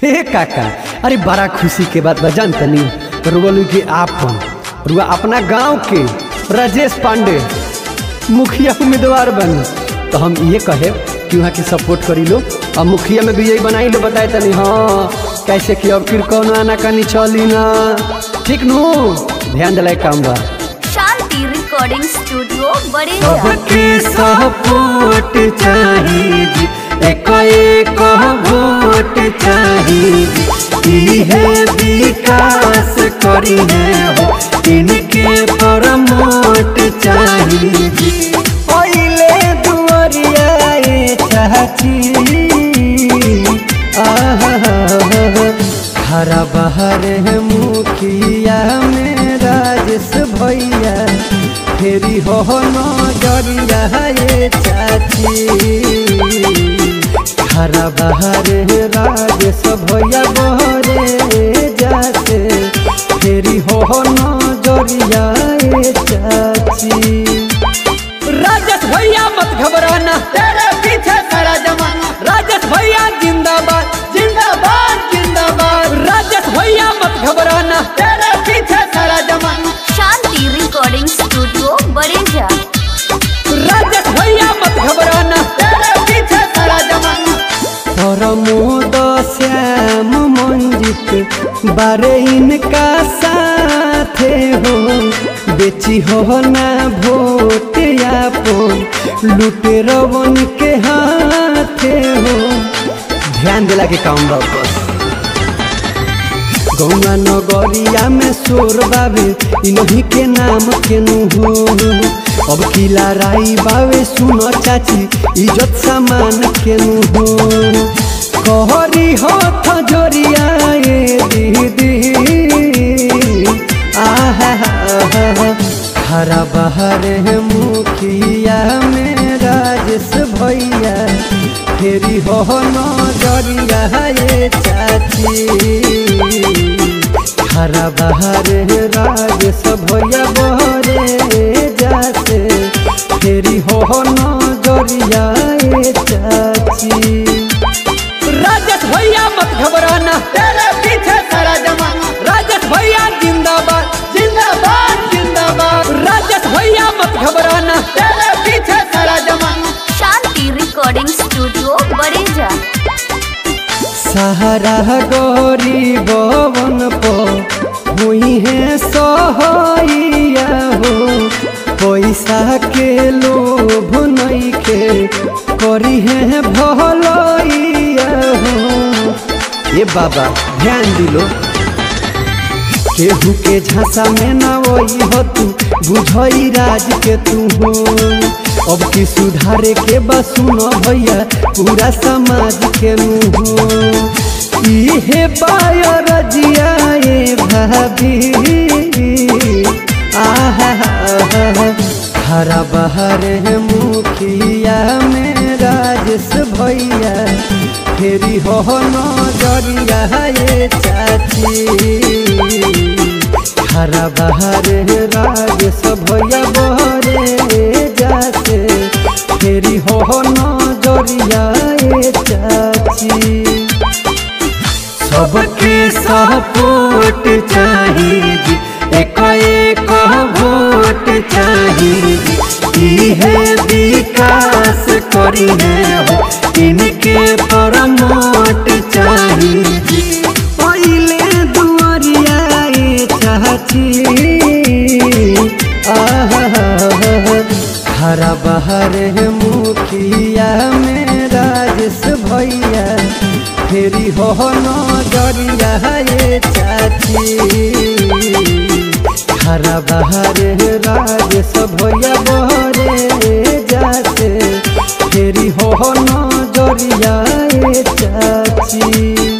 हे काका अरे बड़ा खुशी के बात बा जानतनी रुगलू के आपन रुआ अपना गांव के राजेश पांडे मुखिया उम्मीदवार बनी तो हम ये कहे कि वहाँ के सपोर्ट करी लो और मुखिया में भी यही बनाई लो बताए तनी हाँ कैसे कि अब फिर कौन आना कनी चली ना ठीक नु ध्यान दिलाए काम बा शांति रिकॉर्डिंग स्टूडियो बड़े सबके सपोर्ट चाहिए एक एक वोट चाहिए इहे विकास करी है हो इनके प्रमोट चाहिए पहले दुआरिया ये चाची आहा हरा बहर है मुखिया में राजेश भैया फेरी हो नजरिया ये चाची हरा बहर है राजेश भैया बहरे जाते फेरी हो नजरिया ये चाची राजेश भैया मत घबराना तेरे पीछे सारा जमाना राजेश भैया जिंदाबाद जिंदाबाद जिंदाबाद राजेश भैया मत घबराना तेरे पीछे सारा जमाना शांति रिकॉर्डिंग स्टूडियो बड़ेजा राजेश भैया मत घबराना तेरे पीछे सारा जमाना प्रमोद श्याम मंजित बारे इनका साथे हो बेची हो ना वोट यापन लुटे रवन के हाथे हो ध्यान दिला के काम बा बस गौवा नगरिया में शोर बाबे इन्हीं के नाम के हो अब किला राई बावे सुनो चाची इज्जत सामान के हो कहरी हो जोरिया ये दीदी आहा हरा बहर है मुखिया में राजेश भैया फेरी हो नजरिया ये चाची हरा बहर है राजेश भैया बहरे जाते फेरी हो नजरिया ये चाची राजेश भैया मत घबराना तेरे पीछे सारा जमाना राजेश भैया जिंदाबाद जिंदाबाद जिंदाबाद राजेश भैया मत घबराना तेरे पीछे सारा जमाना शांति रिकॉर्डिंग स्टूडियो बड़ेजा सहारा गौरी बवन पो हुई है सोहैया हो पैसा के लोभ नहीं के करी है भलैया हो ये बाबा ध्यान दिलो केहू के झांसा में ना वही हो तू बुझई राज के तू हो अब की सुधारे के बस सुनो भैया पूरा समाज के नु हो इहे पायो रजिया ये भाभी आहा हरा बहर है मुखिया में राजेश भैया फेरी हो नजरिया ये चाची हरा बहर है राजेश भैया बहरे जाते फेरी हो नजरिया ये चाची सबके सपोर्ट चाहिए एक एक वोट चाहिए इहे विकास करी है हो इनके प्रमोट चाहिए पहले दुआरिया ये चाची आहा हरा बहर है मुखिया में राजेश भैया फेरी हो नजरिया ये चाची हरा बहर है राजेश भैया बहरे जाते फेरी हो नजरिया ये चाची